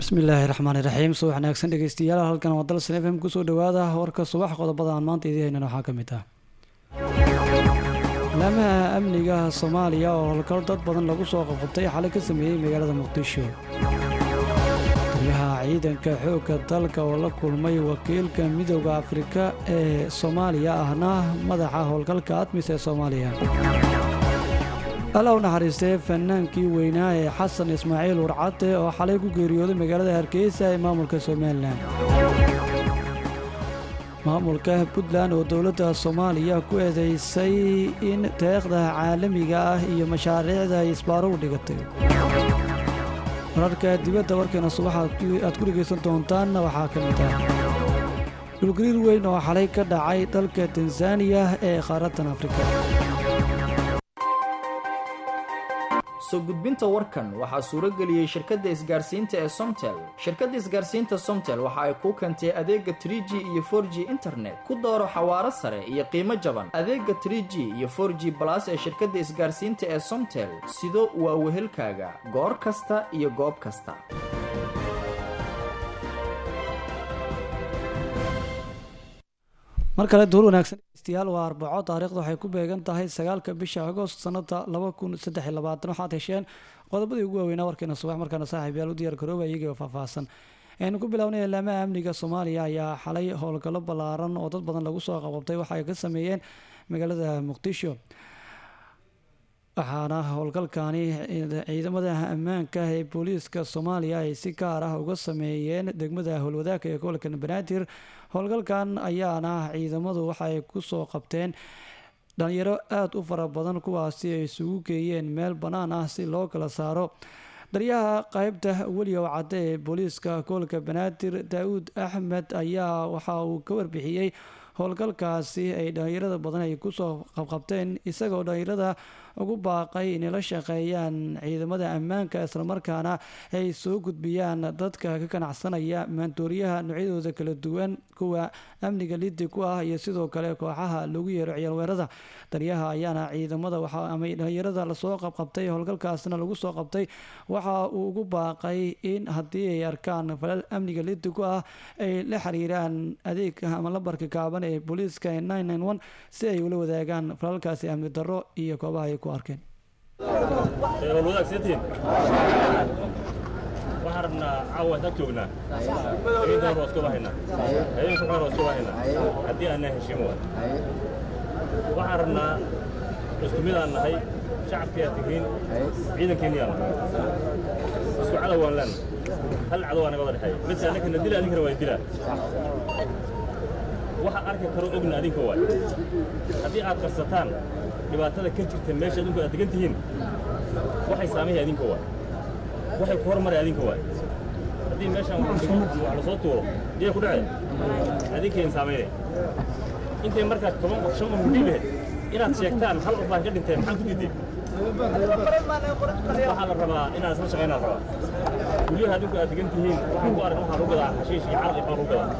bismillaahi raxmaani raxiim subax wanaagsan dhegeystayaal halkan waa dalsan f m kusoo dhawaada warka subax qodobada aan maanta idii haynan waxaa ka mid ah laamaha amniga soomaaliya oo holkal dad badan lagu soo qabqabtay xalay ka sameeyey magaalada muqdisho taliyaha ciidanka xoogga dalka oo la kulmay wakiilka midooda afrika ee soomaaliya ahna madaxa howlgalka admis ee soomaaliya alla u naxariistay fanaankii weynaa ee xasan ismaaciil warcade oo xalay ku geeriyooday magaalada hargeysa ee maamulka somalilan maamulka puntland oo dowladda soomaaliya ku eedeysay in deeqda caalamiga ah iyo mashaariicda ay isbaaro u dhigatay wararka dibadda warkeena subax aad ku dhegaysan doontaanna waxaa ka mid ah dhulgariir weyn oo xalay ka dhacay dalka tanzaniya ee qaaraddan afrika soo gudbinta warkan waxaa suuro geliyey shirkadda isgaarsiinta ee somtel shirkadda isgaarsiinta somtel waxa ay kuu keentay adeega trie g iyo for g internet ku dooro xawaaro sare iyo qiimo jaban adeega trie g iyo for g balas ee shirkadda isgaarsiinta ee somtel sido waa wehelkaaga goor kasta iyo goob kasta mar kale duur wanaagsan dhegeystayaal waa arbaco taariikhda waxay ku beegan tahay sagaalka bisha agost sanada laba kun saddex iyo labaatan waxaad hesheen qodobadii ugu waaweynaa warkeena subax markaana saaxiibyaal u diyaar garooba iyagoo faahfaahsan aynu ku bilownay ilaamaha amniga soomaaliya ayaa xalay howlgallo ballaaran oo dad badan lagu soo qabqabtay waxa ay ka sameeyeen magaalada muqdisho waxaana howlgalkani ciidamada ammaanka ee booliiska soomaaliya ay si gaar ah uga sameeyeen degmada howlwadaagka ee gobolka banaadir howlgalkan ayaana ciidamadu waxay kusoo qabteen dhalinyaro aada u fara badan kuwaasi ay isugu geeyeen meel bannaan ah si loo kala saaro daryaha qeybta weliyow cadde ee booliiska gobolka banaadir daa-uud axmed ayaa waxa uu ka warbixiyey howlgalkaasi ay dhalinyarada badan ay kusoo qabqabteen isagoo dhalinyarada ugu baaqay inay la shaqeeyaan ciidamada ammaanka islamarkaana ay soo gudbiyaan dadka ka ganacsanaya maandooriyaha noocyadooda kala duwan kuwa amniga lidi ku ah iyo sidoo kale kooxaha lagu yeero ciyaalweerada daryaha ayaana ciidamada ama dhalinyarada lasoo qabqabtay howlgalkaasna lagu soo qabtay waxa uu ugu baaqay in haddii ay arkaan falal amniga lidi ku ah ay la xiriiraan adeeg ama lambarka gaaban ee booliiska si ay ula wadaagaan falalkaasi amni darro iyo koobaha ay ku arkeen waxaan rabnaa caawa intaan joognaa ciidan waa isku bahaynaa habeenka xun waa isku bahaynaa haddii aanaa heshiin waa waxaan rabnaa isku mid aan nahay shacabkii aad tihiin ciidankeenni aan nahay isku cadow waan leenna hal cadow aa naga wada dhexeeya midka annakana dila adinkana waa dilaa waxa arki karo ogna adinka waay haddii aad qarsataan dhibaatada ka jirta meesha adinku aad degan tihiin waxay saamaya adinka waay waxay ku hormaray adinka waay haddii meeshaan wax la soo tuuro diyay ku dhacay adinkayn saamaynay intay markaa toban qof shan qof hudii lahayd inaad sheegtaan hal qof baan ka dhintay maxaan ku diiday waxaa la rabaa inaad isla shaqaynaa rabaa guryaha adinku aad degan tihiin waxaan ku arag waxaan u gadaa xashiish iyo calaq iyo baan u gadaa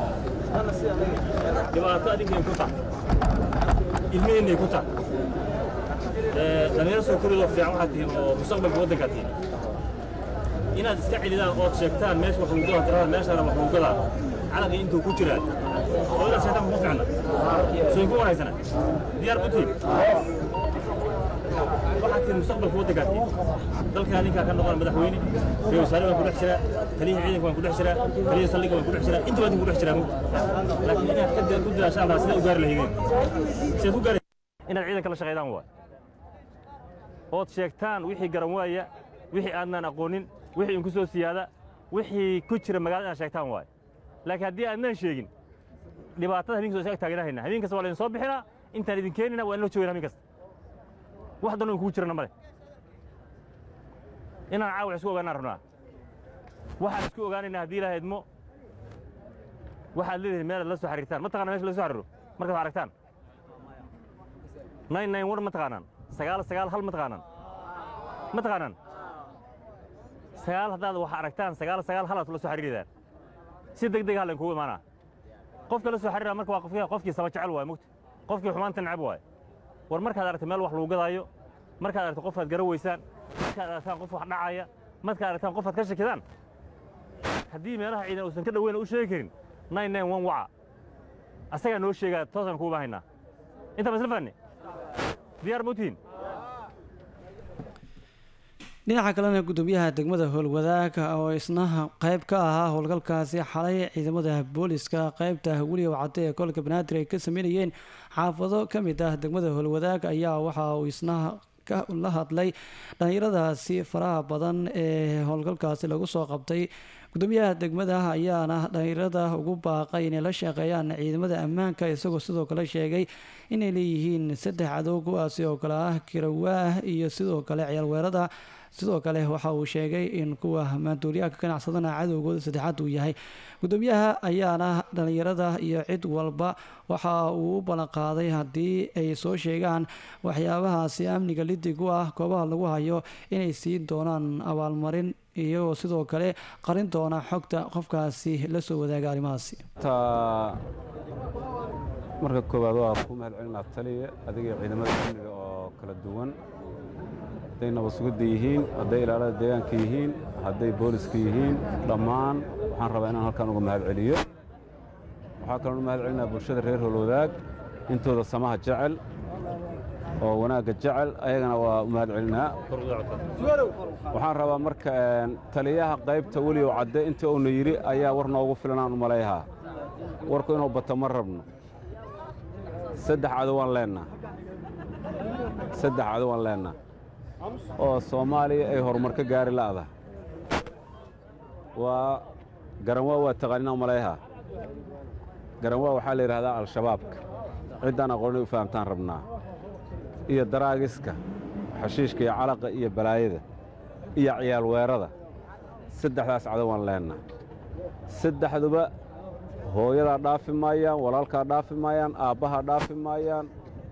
dhibaato adinkay ku tahay ilmihiinay ku tahay dhalinyaro soo koridoo fiican waxaad tihiin oo mustaqbalka waddankaad tihiin inaad iska celidaan ood sheegtaan meesha wax lagu gadaa tirada meeshaana wax lagu gadaa calaqii intuu ku jiraa oo inaad sheegtaan kuma fiicna soo ku wanaysana diyaar ku tihiin waxaad tihiin mustaqbalka waddankaad tihiin dalkaa ninkaa ka noqon madaxweyne reer wasaare baan ku dhex jiraa taliyaha ciidanka waan ku dhex jiraa taliyaha saldhigga waan ku dhex jiraa inta baad ku dhex jiraa laakiin inaad ka ku dadaashaan raa sidaa u gaari lahaydeen sidaad ku gaari inaad ciidanka la shaqaydaan waay ood sheegtaan wixii garan waaya wixii aadnaan aqoonin wixii inku soo siyaada wixii ku jira magaalada inaad sheegtaan waay laakiin haddii aadnaan sheegin dhibaatada habeenkas isaga taageerahayna habeen kasta waa laydin soo bixinaa intaan idin keenina waa in la joogina habeen kasta wax danoo inkugu jirana male inaan caawa isku ogaanaan rabnaa waxaan isku ogaanaynaa haddii ilaaha idmo waxaad leedihin meelaad la soo xariirtaan ma taqana mesha la soo xariiro markaad wax aragtaan nine nine one ma taqaanaan sagaal sagaal hal ma taqaanaan ma taqaanaan sagaal haddaad wax aragtaan sagaal sagaal halaad la soo xariiridaan si deg deg ha laynkugu imaanaa qofka la soo xariira marka waa qofkii qofkii sama jecel waay mugta qofkii xumaanta necab waay war markaad aragto meel wax lagu gadaayo markaad aragto qofaad gara weysaan markaad aragtaan qof wax dhacaya markaad aragtaan qofaad ka shakidaan haddii meelaha ciidan uusan ka dhoweyn u sheegi karin nine nine one waca asagaa noo sheegaa toosaan kuu bahaynaa inta ma isla fahanne diyaar ma u tihiin dhinaca kalena gudoomiyaha degmada howlwadaag oo isna qayb ka ahaa howlgalkaasi xalay ciidamada booliska qeybta weliyow cadde ee gobolka banaadir ay ka sameynayeen xaafado ka mid ah degmada howlwadaag ayaa waxa uu isna la hadlay dhallinyaradaasi faraha badan ee howlgalkaasi lagu soo qabtay gudoomiyaha degmada ayaana dhallinyarada ugu baaqay inay la shaqeeyaan ciidamada ammaanka isagoo sidoo kale sheegay inay leeyihiin saddex cadow kuwaasi oo kale ah kirawaah iyo sidoo kale ciyaalweerada sidoo kale waxa uu sheegay in kuwa maanduuliyaha ganacsadana cadowgooda saddexaad uu yahay gudoomiyaha ayaana dhallinyarada iyo cid walba waxa uu u ballanqaaday haddii ay soo sheegaan waxyaabahaasi amniga lidig u ah goobaha lagu hayo inay siin doonaan abaalmarin iyagoo sidoo kale qarin doona xogta qofkaasi la soo wadaaga arrimahaasi marka koowaad waa ku mahad celinaa taliya adiga ciidamada amniga oo kala duwan hadday nabasugidda yihiin hadday ilaalada deegaanka yihiin hadday booliska yihiin dhammaan waxaan rabaa inaan halkan uga mahad celiyo waxaa kaloon u mahad celinaa bulshada reer howlwadaag intooda samaha jecel oo wanaagga jecel ayagana waa u mahad celinaa waxaan rabaa marka taliyaha qaybta weliyow cadde inta uuna yidhi ayaa war noogu filan aan u malayhaa warku inuu bato ma rabno saddex cadow waan leennaa saddex cadow waan leennaa oo soomaaliya ay horumar ka gaari la'da waa garanwaa waa taqaanina u malayhaa garanwaa waxaa la yidhahdaa al-shabaabka ciddaan aqoonay u fahamtaan rabnaa iyo daraagiska xashiishka iyo calaqa iyo balaayada iyo ciyaal weerada saddexdaas cadow waan leennaa saddexduba hooyadaa dhaafi maayaan walaalkaa dhaafi maayaan aabbahaa dhaafi maayaan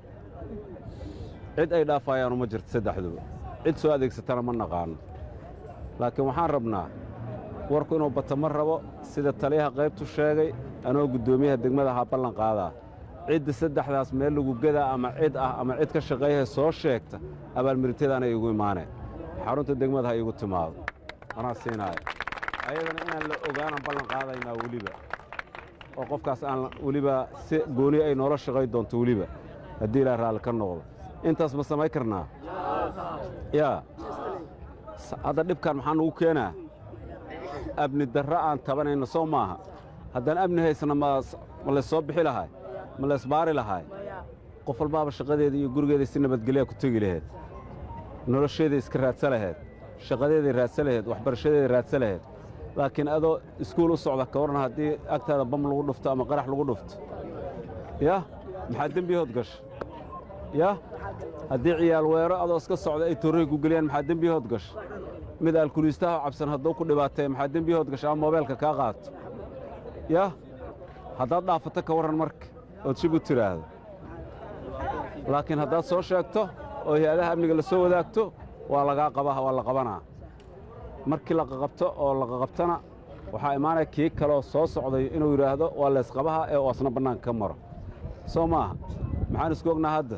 cid ay dhaafayaanu ma jirto saddexduba cid soo adeegsatana ma naqaano laakiin waxaan rabnaa warku inuu bato ma rabo sida taliyaha qaybtu sheegay anoo guddoomiyaha degmada ahaa ballan qaadaa cidda saddexdaas meel lagu gadaa ama cid ah ama cid ka shaqeeyahay soo sheegta abaalmarinteeda anay igu imaaneen xarunta degmada ha iigu timaado anaa siinaayo ayadana inaan la ogaanaan ballan qaadaynaa weliba oo qofkaas aan weliba si gooni ay noola shaqay doonto weliba haddii ilaa raalli ka noqdo intaas ma samayn karnaa yaa hadda dhibkaan maxaa nugu keenaa abni darra aan tabanayno soo maaha haddaan amni haysna ma lays soo bixi lahay ma laysbaari lahay qof walbaaba shaqadeeda iyo gurigeeda si nabadgelyaa ku tegi laheed nolosheeday iska raadsa laheed shaqadeeday raadsa laheed waxbarashadeeday raadsa laheed laakiin adoo iskuul u socda ka warran haddii agtaada bam lagu dhufto ama qarax lagu dhufto yah maxaa dembiyahood gasha yah haddii ciyaal weero adoo iska socda ay torrey ku geliyaan maxaa dembiyahood gasha mid alkuliistaha cabsan hadduu ku dhibaateeya maxaa dembiyahood gasha ama moobeelka kaa qaato yah haddaad dhaafato ka warran marka ood shib u tidhaahdo laakiin haddaad soo sheegto oo hay-adaha amniga la soo wadaagto waa lagaa qabaa waa la qabanaa markii la qaqabto oo la qaqabtana waxaa imaanaya kii kaleoo soo socday inuu yidhaahdo waa laysqabaha ee uu asna bannaanka ka maro soo maaha maxaan isku ognaa hadda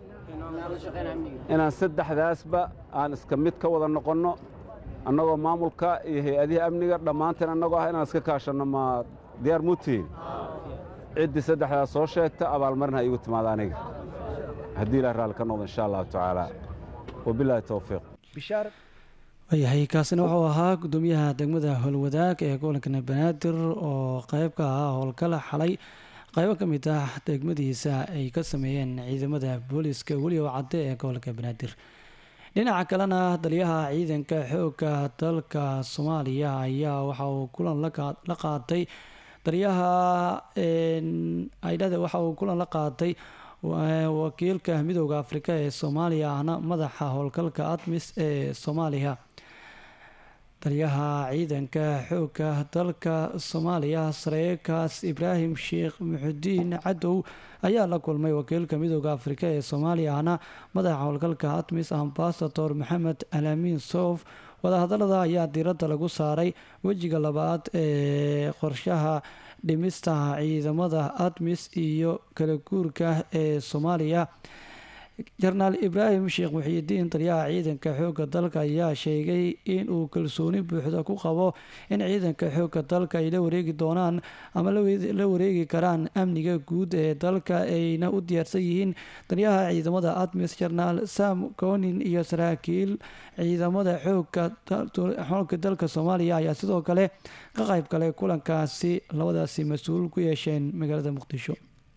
inaan saddexdaasba aan iska mid ka wada noqonno annagoo maamulka iyo hay-adihii amniga dhammaanteen annagoo ah inaan iska kaashanno ma diyaar muutiin ciddii saddexdaas soo sheegta abaalmarin ha iigu timaada aniga haddii ilaah raalli ka noqdo insha allahu tacaala wabilaahi towfiiq waayahay kaasina wuxuu ahaa gudoomiyaha degmada howlwadaag ee gobolka banaadir oo qeyb ka ahaa howlgala xalay qaybo ka mid ah degmadiisa ay ka sameeyeen ciidamada booliska weligow cadde ee gobolka banaadir dhinaca kalena taliyaha ciidanka xoogga dalka soomaaliya ayaa waxa uu kulan la qaatay taliyaha aydhada waxa uu kulan la qaatay wakiilka midooda afrika ee soomaaliya ahna madaxa howlgalka admis ee soomaaliya taliyaha ciidanka xoogga dalka soomaaliya sareekaas ibraahim sheekh muxudiin cadow ayaa la kulmay wakiilka midooda afrika ee soomaaliya ahna madaxa howlgalka admis ambasador maxamed alaamiin soof wadahadalada ayaa diiradda lagu saaray wejiga labaad ee qorshaha dhimista ciidamada admis iyo kala guurka ee soomaaliya jenaraal ibraahim sheekh muxiidiin taliyaha ciidanka xoogga dalka ayaa sheegay in uu kalsooni buuxda ku qabo in ciidanka xoogga dalka ay la wareegi doonaan ama la wareegi karaan amniga guud ee dalka ayna u diyaarsan yihiin taliyaha ciidamada admis jenaraal sam conin iyo saraakiil ciidamada xoogga dalka soomaaliya ayaa sidoo kale ka qayb galay kulankaasi labadaasi mas-uul ku yeesheen magaalada muqdisho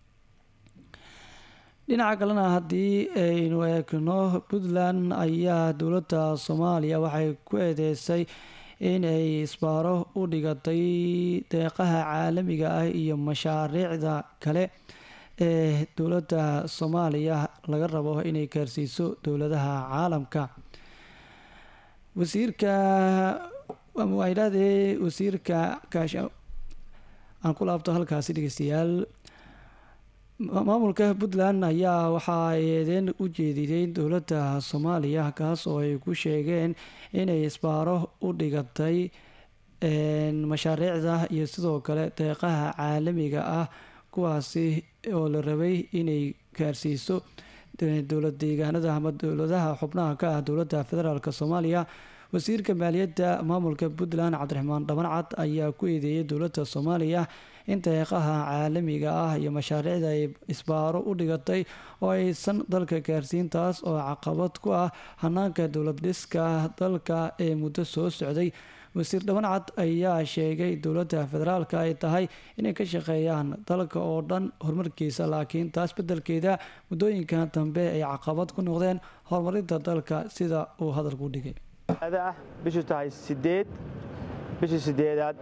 dhinaca kalena haddii aynu eegno puntland ayaa dowladda soomaaliya waxay ku eedeysay inay isbaaro u dhigatay deeqaha caalamiga ah iyo mashaariicda kale ee dowladda soomaaliya laga rabo inay gaarsiiso dowladaha caalamka wasiirka waydhahdee wasiirka kaash aan ku laabto halkaasi dhegeystayaal maamulka puntland ayaa waxa ay eedeen u jeediyeen dowladda soomaaliya kaas oo ay ku sheegeen inay isbaaro u dhigatay mashaariicda iyo sidoo kale deeqaha caalamiga ah kuwaasi oo la rabay inay gaarsiiso dowlad deegaanada ama dowladaha xubnaha ka ah dowladda federaalk soomaaliya wasiirka maaliyadda maamulka puntland cabdiraxmaan dhabancad ayaa ku eedeeyay dowladda soomaaliya in deeqaha caalamiga ah iyo mashaariicda ay isbaaro u dhigatay oo aysan dalka gaarsiintaas oo caqabad ku ah hanaanka dowlad dhiska dalka ee muddo soo socday wasiir dhabancad ayaa sheegay dowladda federaalk ay tahay inay ka shaqeeyaan dalka oo dhan horumarkiisa laakiin taas beddelkeeda muddooyinkan dambe ay caqabad ku noqdeen horumarinta dalka sida uu hadalku dhigay ah bishu tahay sideed bishii sideedaad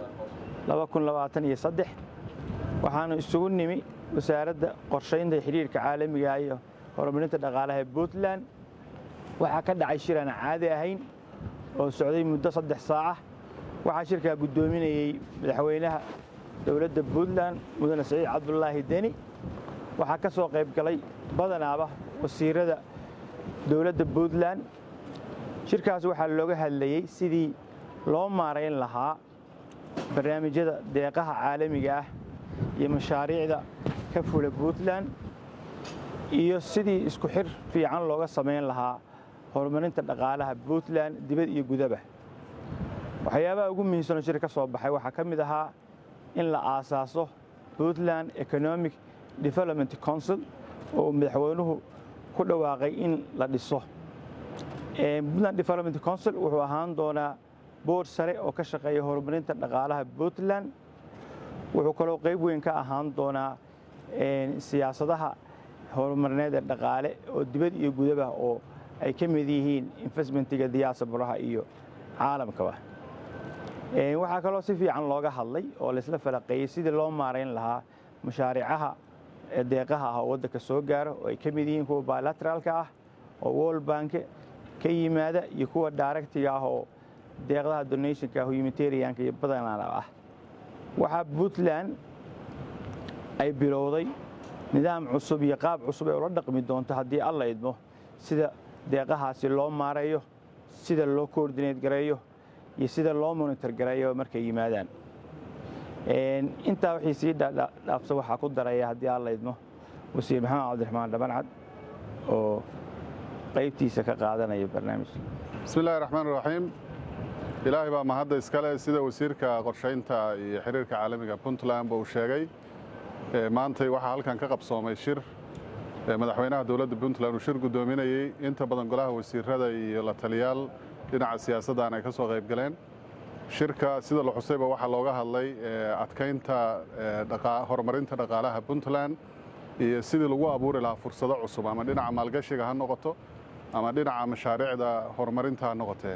waxaanu isugu nimi wasaaradda qorshaynta xidhiirka caalamiga iyo horumarinta dhaqaalaha ee puntland waxaa ka dhacay shir aan caadi ahayn oo socday muddo saddex saacah waxaa shirkaa guddoominayey madaxweynaha dowladda puntland mudane saciid cabdulaahi deni waxaa ka soo qayb galay badanaaba wasiirada dowladda puntland shirkaas waxaa looga hadlayey sidii loo maarayn lahaa barnaamijyada deeqaha caalamiga ah iyo mashaariicda ka fula puntland iyo sidii isku xir fiican looga samayn lahaa horumarinta dhaqaalaha puntland dibad iyo gudaba waxyaabaha ugu muhiimsanoo shir ka soo baxay waxaa ka mid ahaa in la aasaaso puntland economic development council oo madaxweynuhu ku dhawaaqay in la dhiso puntland development council wuxuu ahaan doonaa boord sare oo ka shaqeeya horumarinta dhaqaalaha puntland wuxuu kaloo qayb weyn ka ahaan doonaa siyaasadaha horumarineed ee dhaqaale oo dibad iyo gudaba oo ay ka mid yihiin investmentiga diyaasaburaha iyo caalamkaba waxaa kaloo si fiican looga hadlay oo laysla falaqeeyey sidii loo maarayn lahaa mashaariicaha deeqaha ah oo waddanka soo gaaro oo ay ka mid yihiin kuwa bilateraalka ah oo world bank ka yimaada iyo kuwa daaragtiga ah oo deeqdaha donationka humanitarianka iyo badanaana ah waxaa puntland ay bilowday nidaam cusub iyo qaab cusub ee ula dhaqmi doonto haddii alla idmo sida deeqahaasi loo maareeyo sida loo koordineed gareeyo iyo sida loo monitor gareeyo markay yimaadaan intaa wixii sii dhaafsa waxaa ku daraya haddii alla idmo wasiir maxamed cabdiraxmaan dhabancad oo qaybtiisa ka qaadanaya barnaamijka bismi illahi raxmaan raxiim ilaahay baa mahadda iskale sida wasiirka qorshaynta iyo xiriirka caalamiga puntland ba uu sheegay maantay waxaa halkan ka qabsoomay shir madaxweynaha dowladda puntland uu shir guddoominayey inta badan golaha wasiirada iyo la taliyaal dhinaca siyaasaddan ay ka soo qayb galeen shirka sida la xusayba waxaa looga hadlay adkaynta horumarinta dhaqaalaha puntland iyo sidii lagu abuuri lahaa fursado cusub ama dhinaca maalgashiga ha noqoto ama dhinaca mashaariicda horumarinta ha noqotee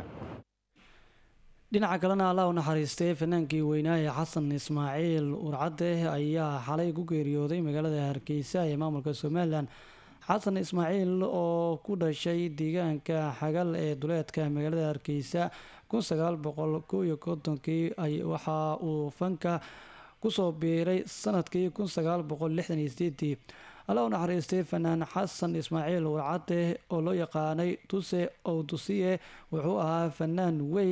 dhinaca kalena allah u naxariistay fanaankii weynaaye xasan ismaaciil urcadde ayaa xalay ku geeriyooday magaalada hargeysa ee maamulka somalilan xasan ismaaciil oo ku dhashay deegaanka xagal ee duleedka magaalada hargeysa kun sagaal boqol kow iyo kontonkii waxa uu fanka kusoo biiray sanadkii kun sagaal boqol lixdan iyo sideedii alla u naxariistay fanaan xasan ismaaciil warcadde oo loo yaqaanay tuse owdusiye wuxuu ahaa fanaan weyn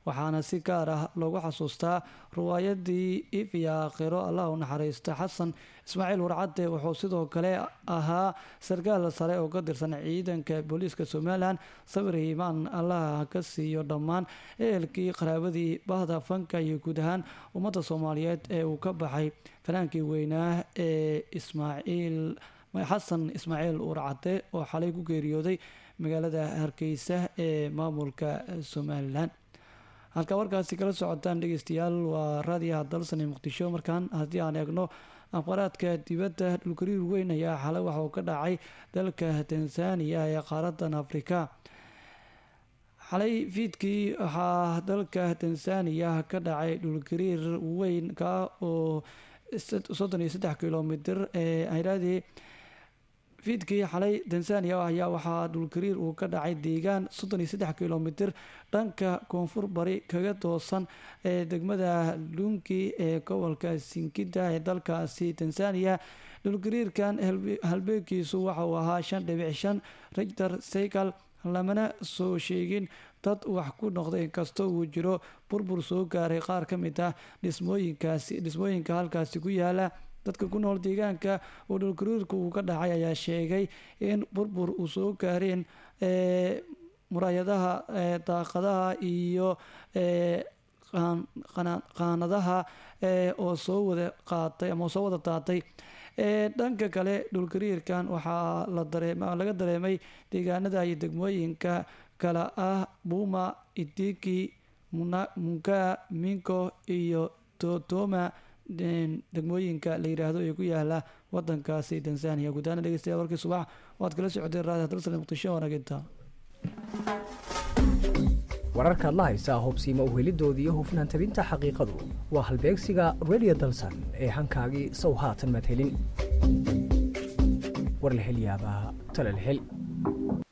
waxaana si gaar ah loogu xasuustaa riwaayadii if iyo aakhiro allah u naxariista xasan ismaaciil warcadde wuxuu sidoo kale ahaa sarkaal sare oo ka tirsan ciidanka booliiska somalilan sabir iimaan allah ka siiyo dhammaan ehelkii qaraabadii bahda fanka iyo guud ahaan ummadda soomaaliyeed ee uu ka baxay fanaankii weynaa ee ismaaciil xasan ismaaciil uurcadde oo xalay ku geeriyooday magaalada hargeysa ee maamulka somalilan halkaa warkaasi kala socotaan dhegeystayaal waa raadiyaha dalsane muqdisho markaan haddii aan eegno aqbaraadka dibadda dhulgariir weyn ayaa xalay waxa uu ka dhacay dalka tanzaniya ee qaaradan afrika xalay fiidkii waxaa dalka tanzaniya ka dhacay dhulgariir weyn ka oo soddon iyo saddex kilomitr ee ayraadii fiidkii xalay tanzaniya ayaa waxaa dhulgariir uu ka dhacay deegaan soddon iyo saddex kilomitr dhanka koonfur bari kaga toosan ee degmada lungi ee gobolka sinkida ee dalkaasi tanzaniya dhulgariirkan halbeegkiisu waxa uu ahaa shan dhibic shan rigter cycle lamana soo sheegin dad wax ku noqday inkastoo uu jiro burbur soo gaaray qaar ka mid ah dhismooyinkaasi dhismooyinka halkaasi ku yaala dadka ku nool deegaanka oo dhulgariirka uu ka dhacay ayaa sheegay in burbur uu soo gaareen muraayadaha daaqadaha iyo qaanadaha oo soo wada qaatay ama soo wada daatay dhanka kale dhulgariirkan waxaa la dareema laga dareemay deegaanada iyo degmooyinka kale ah buuma idiki munga minko iyo totoma degmooyinka la yiraahdo ee ku yaala wadankaasi tanzania gudahaan dhegeystayaal warkii subax waad kala socotay raadiyo dalsane muqdisho wanaginta wararkaad la haysaa hubsiima uhelidooda iyo hufnaan tabinta xaqiiqadu waa halbeegsiga radio dalsan ee hankaagii sow haatan madhelin war la hel yaabaa tala la hel